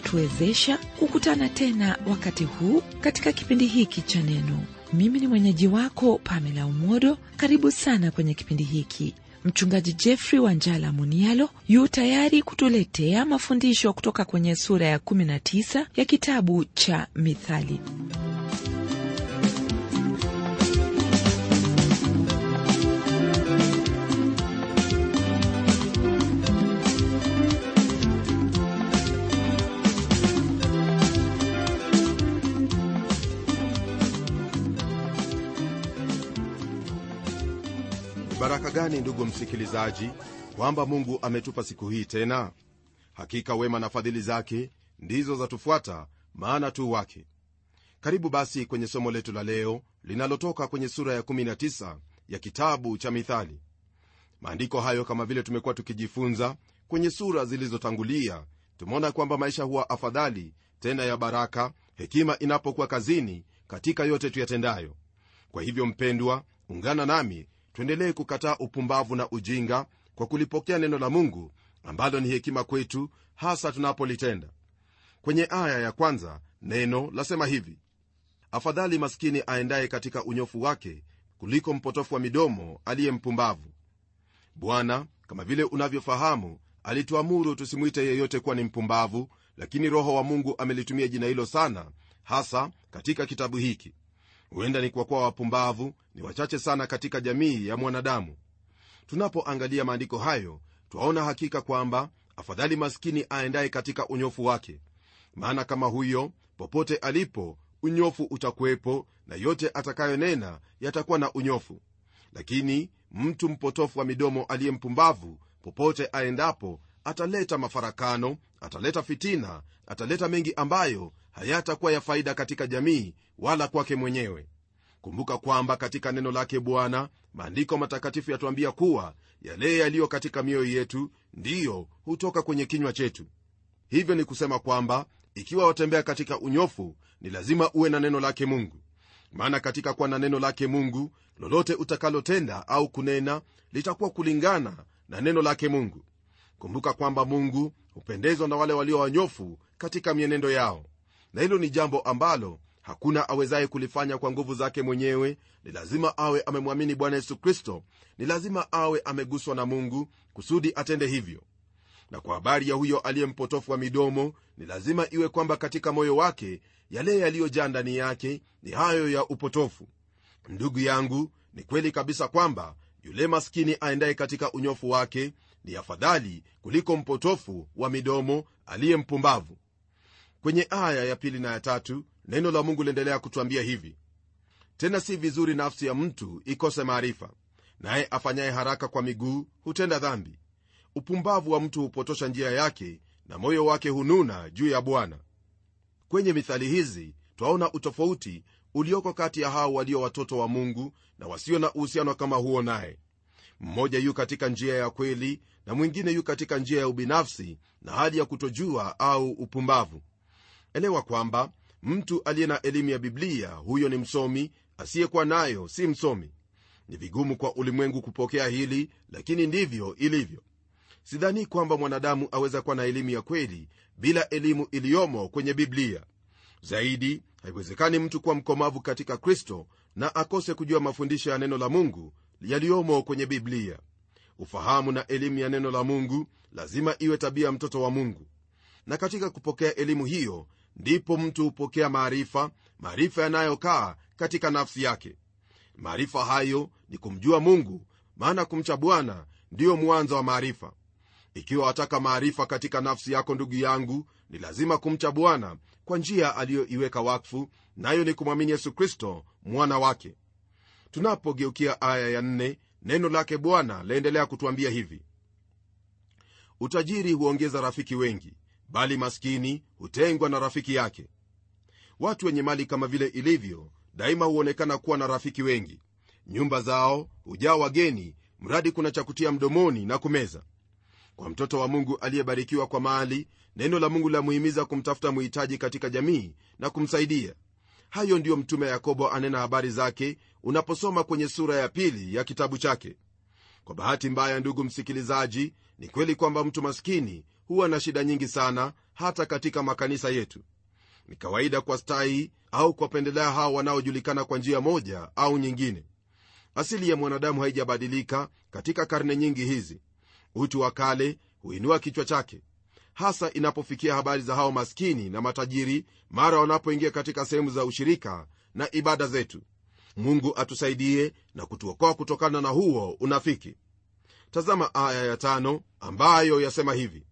kutuwezesha kukutana tena wakati huu katika kipindi hiki cha Neno. Mimi ni mwenyeji wako Pamela Umodo. Karibu sana kwenye kipindi hiki. Mchungaji Jeffrey Wanjala Munialo yu tayari kutuletea mafundisho kutoka kwenye sura ya 19 ya kitabu cha Mithali. baraka gani ndugu msikilizaji kwamba mungu ametupa siku hii tena hakika wema na fadhili zake ndizo zatufuata maana tu wake karibu basi kwenye somo letu la leo linalotoka kwenye sura ya 19 ya kitabu cha mithali maandiko hayo kama vile tumekuwa tukijifunza kwenye sura zilizotangulia tumeona kwamba maisha huwa afadhali tena ya baraka hekima inapokuwa kazini katika yote tuyatendayo kwa hivyo mpendwa ungana nami tuendelee kukataa upumbavu na ujinga kwa kulipokea neno la mungu ambalo ni hekima kwetu hasa tunapolitenda kwenye aya ya kwanza neno lasema hivi afadhali maskini aendaye katika unyofu wake kuliko mpotofu wa midomo aliye mpumbavu bwana kama vile unavyofahamu alituamuru tusimwite yeyote kuwa ni mpumbavu lakini roho wa mungu amelitumia jina hilo sana hasa katika kitabu hiki huenda ni kwa kuwa wapumbavu ni wachache sana katika jamii ya mwanadamu tunapoangalia maandiko hayo twaona hakika kwamba afadhali maskini aendaye katika unyofu wake maana kama huyo popote alipo unyofu utakuwepo na yote atakayonena yatakuwa na unyofu lakini mtu mpotofu wa midomo aliye mpumbavu popote aendapo ataleta mafarakano ataleta fitina ataleta mengi ambayo hayatakuwa ya faida katika jamii wala kwake mwenyewe kumbuka kwamba katika neno lake bwana maandiko matakatifu yatuambia kuwa yale yaliyo katika mioyo yetu ndiyo hutoka kwenye kinywa chetu hivyo ni kusema kwamba ikiwa watembea katika unyofu ni lazima uwe na neno lake mungu maana katika kuwa na neno lake mungu lolote utakalotenda au kunena litakuwa kulingana na neno lake mungu kumbuka kwamba mungu hupendezwa na wale walio wanyofu katika mienendo yao na hilo ni jambo ambalo hakuna awezaye kulifanya kwa nguvu zake mwenyewe ni lazima awe amemwamini bwana yesu kristo ni lazima awe ameguswa na mungu kusudi atende hivyo na kwa habari ya huyo aliye mpotofu wa midomo ni lazima iwe kwamba katika moyo wake yale yaliyojaa ndani yake ni hayo ya upotofu ndugu yangu ni kweli kabisa kwamba yule maskini aendaye katika unyofu wake ni afadhali kuliko mpotofu wa midomo aliye mpumbavu kwenye aya ya pili na ya tatu neno la mungu liendelea kutwambia hivi tena si vizuri nafsi ya mtu ikose maarifa naye afanyaye haraka kwa miguu hutenda dhambi upumbavu wa mtu hupotosha njia yake na moyo wake hununa juu ya bwana kwenye mithali hizi twaona utofauti ulioko kati ya hao walio watoto wa mungu na wasio na uhusiano kama huo naye mmoja yu katika njia ya kweli na mwingine yu katika njia ya ubinafsi na hali ya kutojua au upumbavu elewa kwamba mtu aliye na elimu ya biblia huyo ni msomi asiyekuwa nayo si msomi ni vigumu kwa ulimwengu kupokea hili lakini ndivyo ilivyo sidhani kwamba mwanadamu aweza kuwa na elimu ya kweli bila elimu iliyomo kwenye biblia zaidi haiwezekani mtu kuwa mkomavu katika kristo na akose kujua mafundisho ya neno la mungu yaliyomo kwenye biblia ufahamu na elimu ya neno la mungu lazima iwe tabia ya mtoto wa mungu na katika kupokea elimu hiyo ndipo mtu hupokea maarifa maarifa yanayokaa katika nafsi yake maarifa hayo ni kumjua mungu maana kumcha bwana ndiyo mwanzo wa maarifa ikiwa wataka maarifa katika nafsi yako ndugu yangu ni lazima kumcha bwana kwa njia aliyoiweka wakfu nayo ni kumwamini yesu kristo mwana wake tunapogeukia aya ya nne neno lake bwana laendelea kutwambia hivi utajiri huongeza rafiki wengi bali maskini hutengwa na rafiki yake watu wenye mali kama vile ilivyo daima huonekana kuwa na rafiki wengi nyumba zao hujaa wageni mradi kuna cha kutia mdomoni na kumeza kwa mtoto wa mungu aliyebarikiwa kwa mali neno la mungu lamuhimiza kumtafuta muhitaji katika jamii na kumsaidia hayo ndiyo mtume yakobo anena habari zake unaposoma kwenye sura ya pili ya kitabu chake kwa bahati mbaya ndugu msikilizaji ni kweli kwamba mtu maskini huwa na shida nyingi sana hata katika makanisa yetu ni kawaida kwa stahi au kuwapendelea hao wanaojulikana kwa njia moja au nyingine asili ya mwanadamu haijabadilika katika karne nyingi hizi utu wa kale huinua kichwa chake hasa inapofikia habari za hao maskini na matajiri mara wanapoingia katika sehemu za ushirika na ibada zetu mungu atusaidie na kutuokoa kutokana na huo unafiki tazama aya ya tano ambayo yasema hivi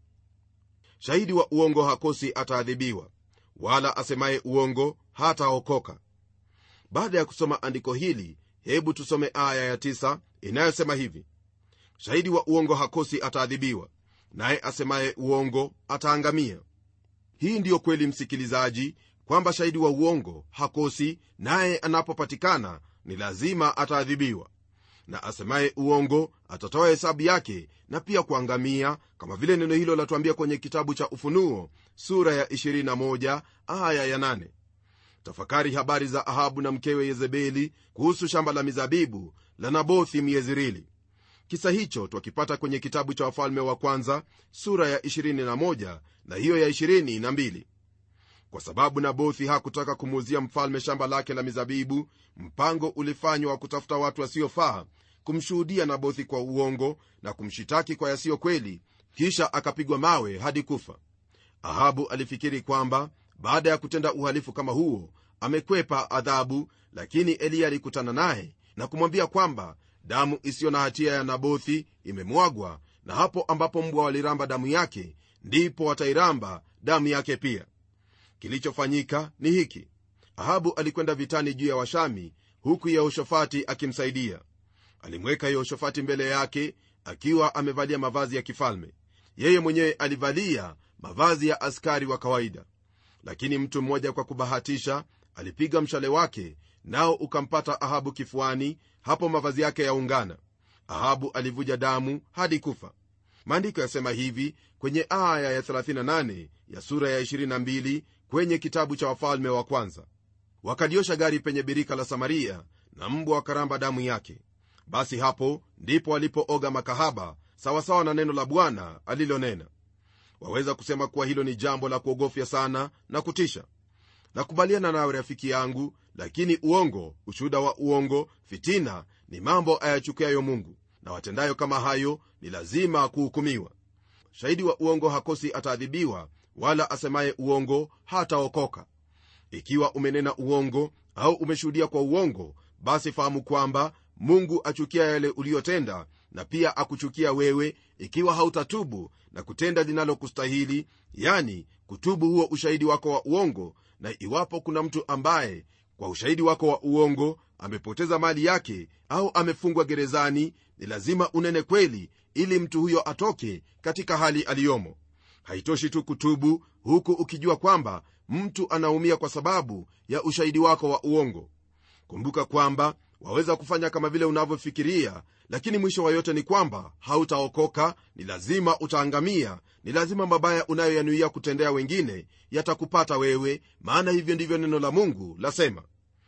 shahidi wa uongo hakosi ataadhibiwa wala asemaye uongo hataokoka baada ya kusoma andiko hili hebu tusome aya ya tisa inayosema hivi shahidi wa uongo hakosi ataadhibiwa naye asemaye uongo ataangamia hii ndiyo kweli msikilizaji kwamba shahidi wa uongo hakosi naye anapopatikana ni lazima ataadhibiwa na asemaye uongo atatoa hesabu yake na pia kuangamia kama vile neno hilo latuambia kwenye kitabu cha ufunuo sura ya 21 aya ya 8 tafakari habari za ahabu na mkewe yezebeli kuhusu shamba la mizabibu la nabothi myezirili kisa hicho twakipata kwenye kitabu cha wafalme wa kwanza sura ya 21 na hiyo ya 22 kwa sababu nabothi hakutaka kumuuzia mfalme shamba lake la mizabibu mpango ulifanywa wa kutafuta watu wasiofaa kumshuhudia nabothi kwa uongo na kumshitaki kwa yasiyo kweli kisha akapigwa mawe hadi kufa ahabu alifikiri kwamba baada ya kutenda uhalifu kama huo amekwepa adhabu lakini eliya alikutana naye na kumwambia kwamba damu isiyo na hatia ya nabothi imemwagwa na hapo ambapo mbwa waliramba damu yake ndipo watairamba damu yake pia kilichofanyika ni hiki ahabu alikwenda vitani juu ya washami huku yehoshafati akimsaidia alimweka yehoshafati mbele yake akiwa amevalia mavazi ya kifalme yeye mwenyewe alivalia mavazi ya askari wa kawaida lakini mtu mmoja kwa kubahatisha alipiga mshale wake nao ukampata ahabu kifuani hapo mavazi yake yaungana ahabu alivuja damu hadi kufa maandiko yasema hivi kwenye aya ya 38 ya sura ya 22 kwenye kitabu cha wafalme wa kwanza wakaliosha gari penye birika la samaria na mbwa wakaramba damu yake basi hapo ndipo walipooga makahaba sawasawa na neno la bwana alilonena waweza kusema kuwa hilo ni jambo la kuogofya sana na kutisha nakubaliana nawe rafiki yangu lakini uongo ushuhuda wa uongo fitina ni mambo ayachukiayo mungu na watendayo kama hayo ni lazima kuhukumiwa shahidi wa uongo hakosi ataadhibiwa wala asemaye uongo hataokoka ikiwa umenena uongo au umeshuhudia kwa uongo basi fahamu kwamba mungu achukia yale uliyotenda na pia akuchukia wewe ikiwa hautatubu na kutenda linalokustahili yani kutubu huo ushahidi wako wa uongo na iwapo kuna mtu ambaye kwa ushahidi wako wa uongo amepoteza mali yake au amefungwa gerezani ni lazima unene kweli ili mtu huyo atoke katika hali aliyomo haitoshi tu kutubu huku ukijua kwamba mtu anaumia kwa sababu ya ushahidi wako wa uongo kumbuka kwamba waweza kufanya kama vile unavyofikiria lakini mwisho wa yote ni kwamba hautaokoka ni lazima utaangamia ni lazima mabaya unayoyanuia kutendea wengine yatakupata wewe maana hivyo ndivyo neno la mungu lasema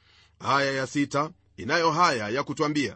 aya ya sita inayo haya ya kutwambia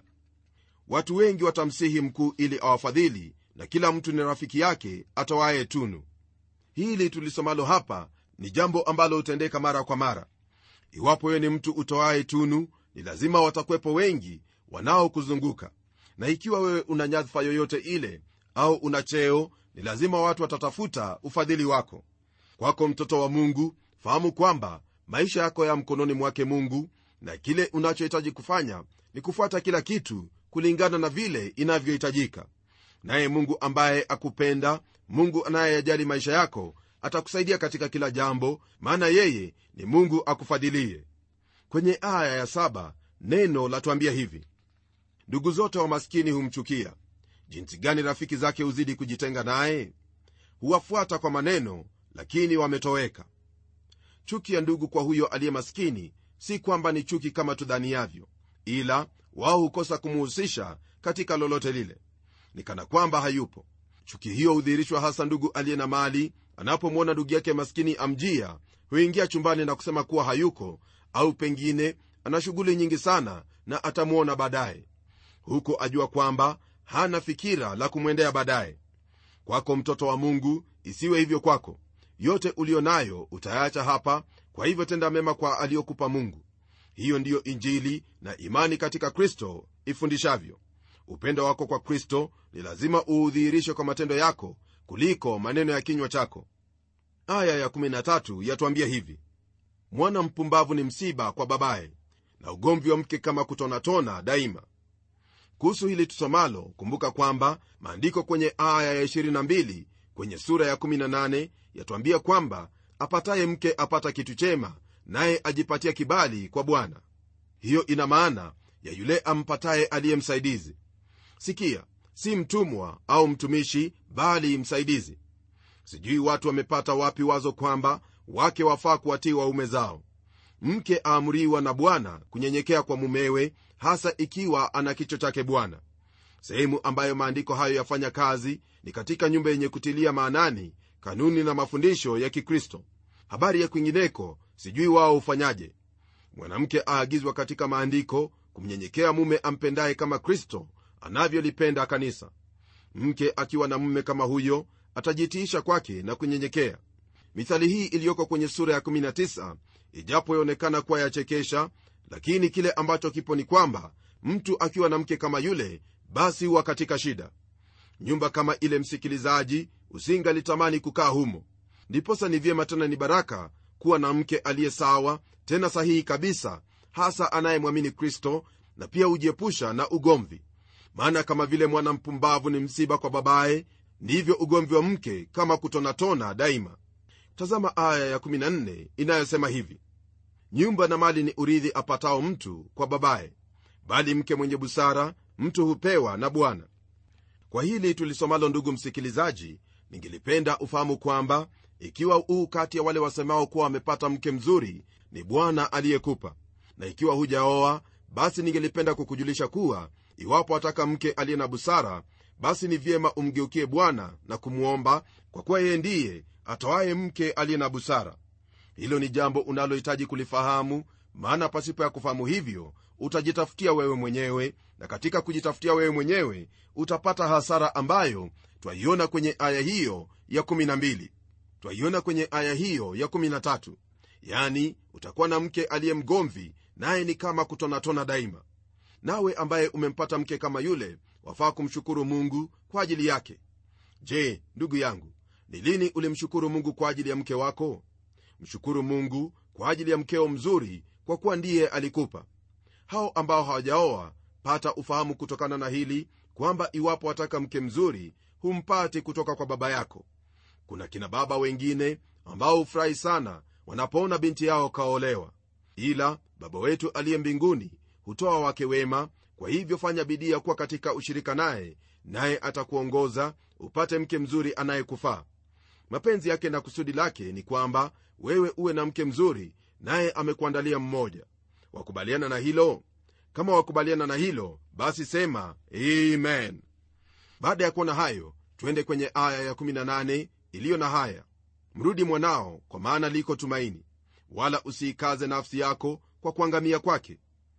watu wengi watamsihi mkuu ili awafadhili na kila mtu ni rafiki yake atoaye tunu hili tulisomalo hapa ni jambo ambalo hutendeka mara kwa mara iwapo wewe ni mtu utoaye tunu ni lazima watakwepo wengi wanaokuzunguka na ikiwa wewe una nyadhifa yoyote ile au una cheo ni lazima watu watatafuta ufadhili wako kwako mtoto wa mungu fahamu kwamba maisha yako ya mkononi mwake mungu na kile unachohitaji kufanya ni kufuata kila kitu kulingana na vile inavyohitajika naye mungu ambaye akupenda mungu anayeyajali maisha yako atakusaidia katika kila jambo maana yeye ni mungu akufadhilie kwenye aya ya saba neno latuambia hivi ndugu zote wa maskini humchukia jinsi gani rafiki zake huzidi kujitenga naye huwafuata kwa maneno lakini wametoweka chuki ya ndugu kwa huyo aliye maskini si kwamba ni chuki kama tudhaniavyo ila wao hukosa kumuhusisha katika lolote lile ni kana kwamba hayupo chuki hiyo hudhihirishwa hasa ndugu aliye na mali anapomwona ndugu yake maskini amjia huingia chumbani na kusema kuwa hayuko au pengine ana shughuli nyingi sana na atamwona baadaye huko ajua kwamba hana fikira la kumwendea baadaye kwako mtoto wa mungu isiwe hivyo kwako yote ulio nayo utayaacha hapa kwa hivyo tenda mema kwa aliyokupa mungu hiyo ndiyo injili na imani katika kristo ifundishavyo upendo wako kwa kristo ni lazima uudhihirishe kwa matendo yako kuliko maneno ya kinywa chako aya ya13 yatuambia hivi mwana mpumbavu ni msiba kwa babaye na ugomvi wa mke kama kutonatona daima kuhusu hili tusomalo kumbuka kwamba maandiko kwenye aya ya 22 kwenye sura ya 18 yatuambia kwamba apataye mke apata kitu chema naye ajipatia kibali kwa bwana hiyo ina maana ya yule ampataye aliye msaidizi sikia si mtumwa au mtumishi bali msaidizi sijui watu wamepata wapi wazo kwamba wake wafaa kuwatii waume zao mke aamriwa na bwana kunyenyekea kwa mumewe hasa ikiwa ana kicho chake bwana sehemu ambayo maandiko hayo yafanya kazi ni katika nyumba yenye kutilia maanani kanuni na mafundisho ya kikristo habari ya kwingineko sijui wao hufanyaje mwanamke aagizwa katika maandiko kumnyenyekea mume ampendaye kama kristo anavyolipenda kanisa mke akiwa na mume kama huyo atajitiisha kwake na kunyenyekea mithali hii iliyoko kwenye sura ya 19 ijapo yaonekana kuwa yachekesha lakini kile ambacho kipo ni kwamba mtu akiwa na mke kama yule basi huwa katika shida nyumba kama ile msikilizaji usingalitamani kukaa humo ndiposa ni vyema tena ni baraka kuwa na mke aliye sawa tena sahihi kabisa hasa anayemwamini kristo na pia hujiepusha na ugomvi maana kama vile mwana mpumbavu ni msiba kwa babaye ndivyo ugomvi wa mke kama kutonatona daima tazama aya ya14 inayosema hivi nyumba na mali ni urithi apatao mtu kwa babaye bali mke mwenye busara mtu hupewa na bwana kwa hili tulisomalo ndugu msikilizaji ningelipenda ufahamu kwamba ikiwa huu kati ya wale wasemao kuwa wamepata mke mzuri ni bwana aliyekupa na ikiwa hujaoa basi ningelipenda kukujulisha kuwa iwapo ataka mke aliye na busara basi ni vyema umgeukie bwana na kumwomba kwa kuwa yeye ndiye atoaye mke aliye na busara hilo ni jambo unalohitaji kulifahamu maana pasipo ya kufahamu hivyo utajitafutia wewe mwenyewe na katika kujitafutia wewe mwenyewe utapata hasara ambayo twaiona kwenye aya hiyo ya 12 twaiona kwenye aya hiyo ya 13 yani utakuwa na mke aliye mgomvi naye ni kama kutonatona daima nawe ambaye umempata mke kama yule wafaa kumshukuru mungu kwa ajili yake je ndugu yangu ni lini ulimshukuru mungu kwa ajili ya mke wako mshukuru mungu kwa ajili ya mkeo mzuri kwa kuwa ndiye alikupa hao ambao hawajaoa pata ufahamu kutokana na hili kwamba iwapo wataka mke mzuri humpati kutoka kwa baba yako kuna kina baba wengine ambao hufurahi sana wanapoona binti yao kaolewa ila baba wetu aliye mbinguni hutoa wake wema kwa hivyo fanya bidii ya kuwa katika ushirika naye naye atakuongoza upate mke mzuri anayekufaa mapenzi yake na kusudi lake ni kwamba wewe uwe na mke mzuri naye amekuandalia mmoja wakubaliana na hilo kama wakubaliana na hilo basi sema amen baada ya kuona hayo twende kwenye aya ya18 iliyo na haya mrudi mwanao kwa maana liko tumaini wala usiikaze nafsi yako kwa kuangamia kwake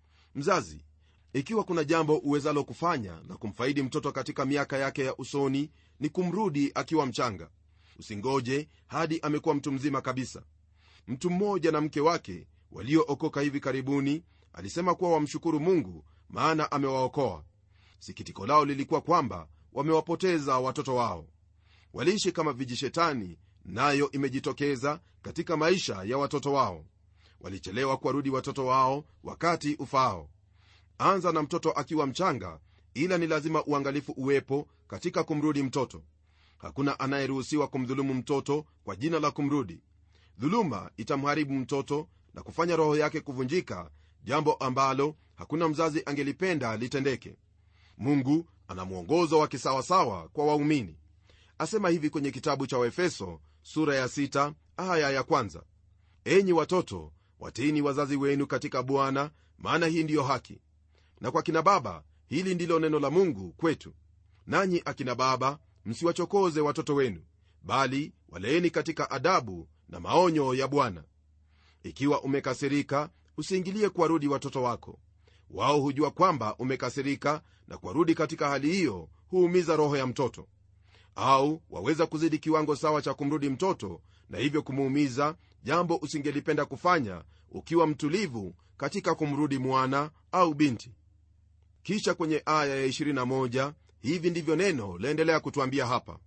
mzazi ikiwa kuna jambo uwezalo kufanya na kumfaidi mtoto katika miaka yake ya usoni ni kumrudi akiwa mchanga usingoje hadi amekuwa mtu mzima kabisa mtu mmoja na mke wake waliookoka hivi karibuni alisema kuwa wamshukuru mungu maana amewaokoa sikitiko lao lilikuwa kwamba wamewapoteza watoto wao waliishi kama vijishetani nayo imejitokeza katika maisha ya watoto wao walichelewa kuwarudi watoto wao wakati ufaao anza na mtoto akiwa mchanga ila ni lazima uangalifu uwepo katika kumrudi mtoto hakuna anayeruhusiwa kumdhulumu mtoto kwa jina la kumrudi dhuluma itamharibu mtoto na kufanya roho yake kuvunjika jambo ambalo hakuna mzazi angelipenda litendeke mungu ana mwongozo wa kisawasawa kwa waumini asema hivi kwenye kitabu cha waefeso sura ya 6 aya ya kwanza enyi watoto watiini wazazi wenu katika bwana maana hii ndiyo haki na kwa kina baba hili ndilo neno la mungu kwetu nanyi akina baba msiwachokoze watoto wenu bali waleeni katika adabu na maonyo ya bwana ikiwa umekasirika usiingilie kuwarudi watoto wako wao hujua kwamba umekasirika na kuwarudi katika hali hiyo huumiza roho ya mtoto au waweza kuzidi kiwango sawa cha kumrudi mtoto na hivyo kumuumiza jambo usingelipenda kufanya ukiwa mtulivu katika kumrudi mwana au binti kisha kwenye aya ya 21 hivi ndivyo neno laendelea kutwambia hapa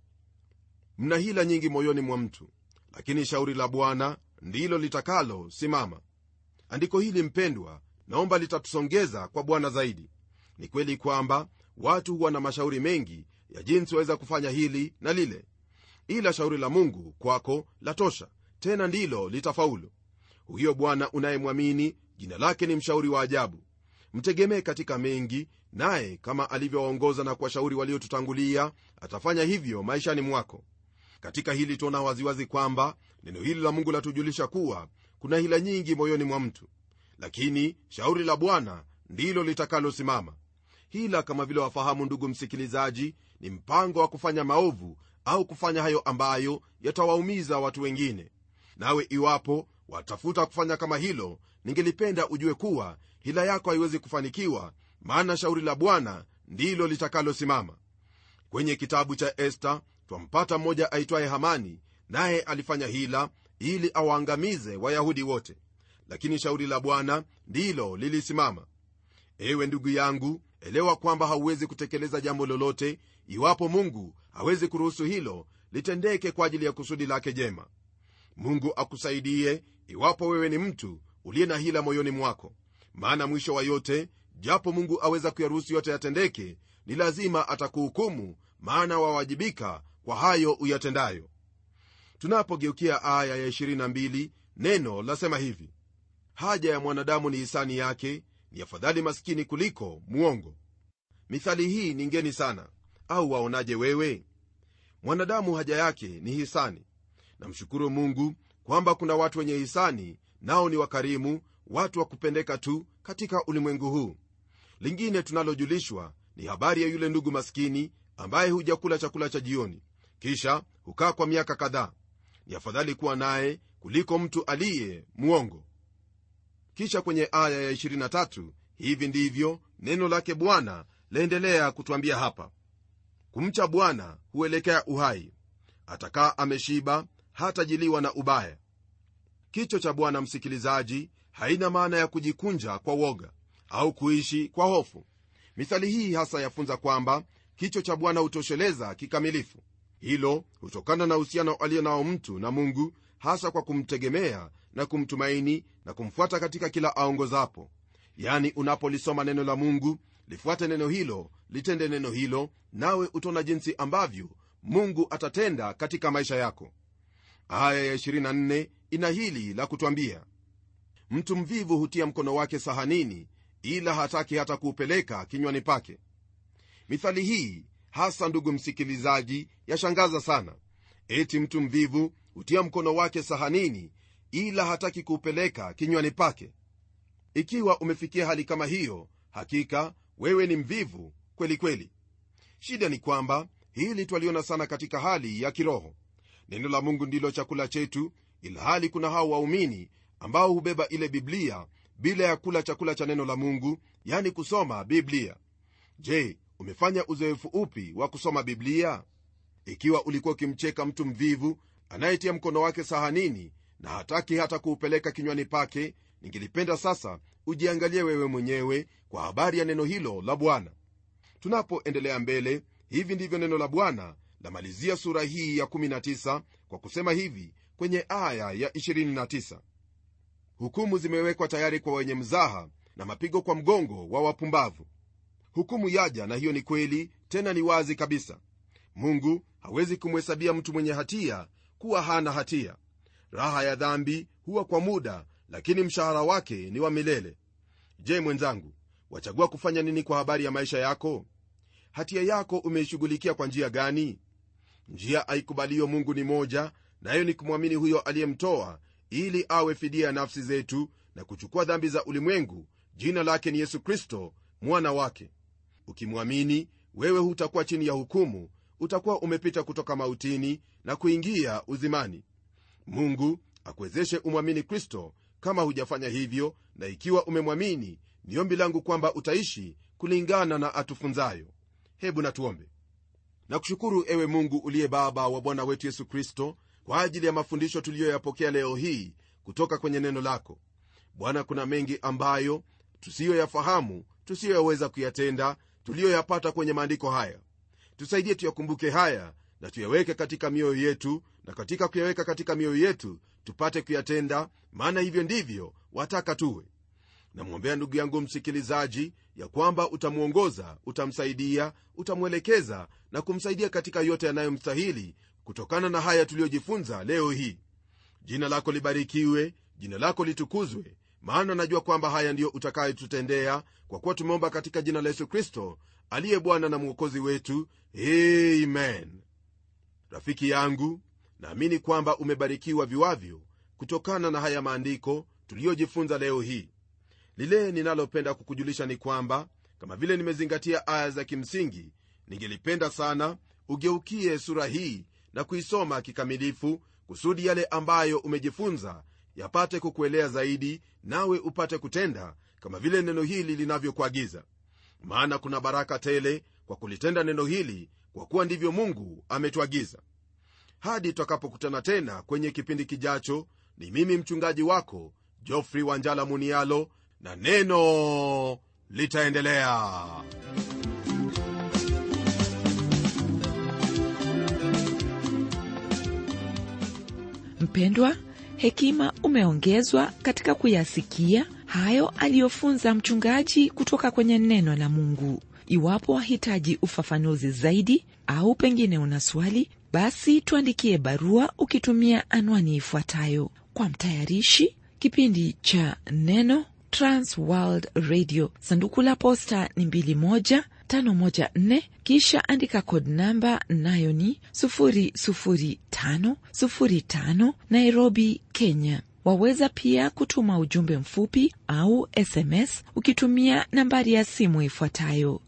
mna hila nyingi moyoni mwa mtu lakini shauri la bwana ndilo litakalo simama andiko hili mpendwa naomba litatusongeza kwa bwana zaidi ni kweli kwamba watu huwa na mashauri mengi ya jinsi waweza kufanya hili na lile ila shauri la mungu kwako latosha tena ndilo litafaulu huyo bwana unayemwamini jina lake ni mshauri wa ajabu mtegemee katika mengi naye kama alivyowaongoza na kuwashauri waliotutangulia atafanya hivyo maishani mwako katika hili tuona waziwazi kwamba neno hili la mungu latujulisha kuwa kuna hila nyingi moyoni mwa mtu lakini shauri la bwana ndilo litakalosimama hila kama vile wafahamu ndugu msikilizaji ni mpango wa kufanya maovu au kufanya hayo ambayo yatawaumiza watu wengine nawe iwapo watafuta kufanya kama hilo ningelipenda ujue kuwa hila yako haiwezi kufanikiwa maana shauri la bwana ndilo litakalosimama kwenye kitabu cha esta twampata mmoja aitwaye hamani naye alifanya hila ili awaangamize wayahudi wote lakini shauri la bwana ndilo lilisimama ewe ndugu yangu elewa kwamba hauwezi kutekeleza jambo lolote iwapo mungu hawezi kuruhusu hilo litendeke kwa ajili ya kusudi lake jema mungu akusaidie iwapo wewe ni mtu uliye na hila moyoni mwako maana mwisho wa yote japo mungu aweza kuyaruhusu yote yatendeke ni lazima atakuhukumu maana wawajibika kwa hayo uyatendayo tunapogeukia aya ya 22 neno lasema hivi haja ya mwanadamu ni hisani yake ni afadhali maskini kuliko mwongo mithali hii ni ngeni sana au waonaje wewe mwanadamu haja yake ni hisani namshukuru mungu kwamba kuna watu wenye hisani nao ni wakarimu watu wa kupendeka tu katika ulimwengu huu lingine tunalojulishwa ni habari ya yule ndugu maskini ambaye hujakula chakula cha jioni kisha hukaa kwa miaka kadhaa ni afadhali kuwa naye kuliko mtu aliye mwongo kisha kwenye aya ya 23 hivi ndivyo neno lake bwana laendelea kutwambia hapa kumcha bwana huelekea uhai atakaa ameshiba hatajiliwa na ubaya kicho cha bwana msikilizaji haina maana ya kujikunja kwa woga au kuishi kwa hofu mithali hii hasa yafunza kwamba kicho cha bwana hutosheleza kikamilifu hilo hutokana na uhusiano aliyo nao mtu na mungu hasa kwa kumtegemea na kumtumaini na kumfuata katika kila aongozapo yani unapolisoma neno la mungu lifuate neno hilo litende neno hilo nawe utaona jinsi ambavyo mungu atatenda katika maisha yako aya ya 24 ina hili la kutwambia mtu mvivu hutia mkono wake sahanini ila hataki hata kuupeleka kinywani pake mithali hii hasa ndugu msikilizaji yashangaza sana eti mtu mvivu hutia mkono wake sahanini ila hataki kuupeleka kinywani pake ikiwa umefikia hali kama hiyo hakika wewe ni mvivu kweli kweli shida ni kwamba hili twaliona sana katika hali ya kiroho neno la mungu ndilo chakula chetu ilhali kuna hao waumini ambao hubeba ile biblia bila ya kula chakula cha neno la mungu yani kusoma biblia je umefanya uzoefu upi wa kusoma biblia ikiwa ulikuwa ukimcheka mtu mvivu anayetia mkono wake sahanini na hataki hata kuupeleka kinywani pake ningelipenda sasa ujiangalie wewe mwenyewe kwa habari ya neno hilo la bwana tunapoendelea mbele hivi ndivyo neno la bwana lamalizia sura hii ya 19 kwa kusema hivi kwenye aya ya 29 hukumu zimewekwa tayari kwa wenye mzaha na mapigo kwa mgongo wa wapumbavu hukumu yaja na hiyo ni kweli tena ni wazi kabisa mungu hawezi kumhesabia mtu mwenye hatia kuwa hana hatia raha ya dhambi huwa kwa muda lakini mshahara wake ni wa milele je mwenzangu wachagua kufanya nini kwa habari ya maisha yako hatia yako umeishughulikia kwa njia gani njia aikubaliyo mungu ni moja nayo ni kumwamini huyo aliyemtoa ili awe fidia ya nafsi zetu na kuchukua dhambi za ulimwengu jina lake ni yesu kristo mwana wake ukimwamini wewe hutakuwa chini ya hukumu utakuwa umepita kutoka mautini na kuingia uzimani mungu akuwezeshe umwamini kristo kama hujafanya hivyo na ikiwa umemwamini ni ombi langu kwamba utaishi kulingana na atufunzayo hebu natuombe nakushukuru ewe mungu uliye baba wa bwana wetu yesu kristo kwa ajili ya mafundisho tuliyoyapokea leo hii kutoka kwenye neno lako bwana kuna mengi ambayo tusiyoyafahamu tusiyoyaweza kuyatenda tuliyoyapata kwenye maandiko haya tusaidie tuyakumbuke haya na tuyaweke katika mioyo yetu na katika kuyaweka katika mioyo yetu tupate kuyatenda maana hivyo ndivyo wataka tuwe namwombea ndugu yangu msikilizaji ya kwamba utamwongoza utamsaidia utamwelekeza na kumsaidia katika yote yanayomstahili kutokana na haya tuliyojifunza leo hii jina lako libarikiwe jina lako litukuzwe maana najua kwamba haya ndiyo utakayotutendea kwa kuwa tumeomba katika jina la yesu kristo aliye bwana na mwokozi wetu amen rafiki yangu naamini kwamba umebarikiwa viwavyo kutokana na haya maandiko tuliyojifunza leo hii lile ninalopenda kukujulisha ni kwamba kama vile nimezingatia aya za kimsingi ningelipenda sana ugeukie sura hii na kuisoma kikamilifu kusudi yale ambayo umejifunza yapate kukuelea zaidi nawe upate kutenda kama vile neno hili linavyokuagiza maana kuna baraka tele kwa kulitenda neno hili kwa kuwa ndivyo mungu ametuagiza hadi tutakapokutana tena kwenye kipindi kijacho ni mimi mchungaji wako jofrey wanjala munialo na neno litaendelea mpendwa hekima umeongezwa katika kuyasikia hayo aliyofunza mchungaji kutoka kwenye neno la mungu iwapo wahitaji ufafanuzi zaidi au pengine una swali basi tuandikie barua ukitumia anwani ifuatayo kwa mtayarishi kipindi cha neno transworld radio sanduku la posta ni 2154 kisha andika kod namba nayo ni 00505 nairobi kenya waweza pia kutuma ujumbe mfupi au sms ukitumia nambari ya simu ifuatayo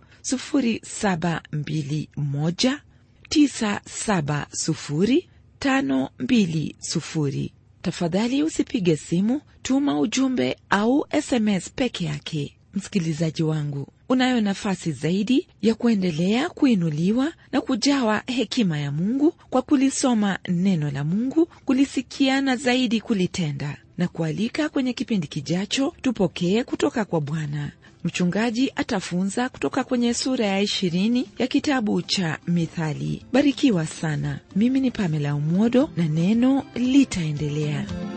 0721970520 tafadhali usipige simu tuma ujumbe au sms peke yake msikilizaji wangu unayo nafasi zaidi ya kuendelea kuinuliwa na kujawa hekima ya mungu kwa kulisoma neno la mungu kulisikia na zaidi kulitenda na kualika kwenye kipindi kijacho tupokee kutoka kwa bwana mchungaji atafunza kutoka kwenye sura ya ishirini ya kitabu cha mithali barikiwa sana mimi ni pamela umodo na neno litaendelea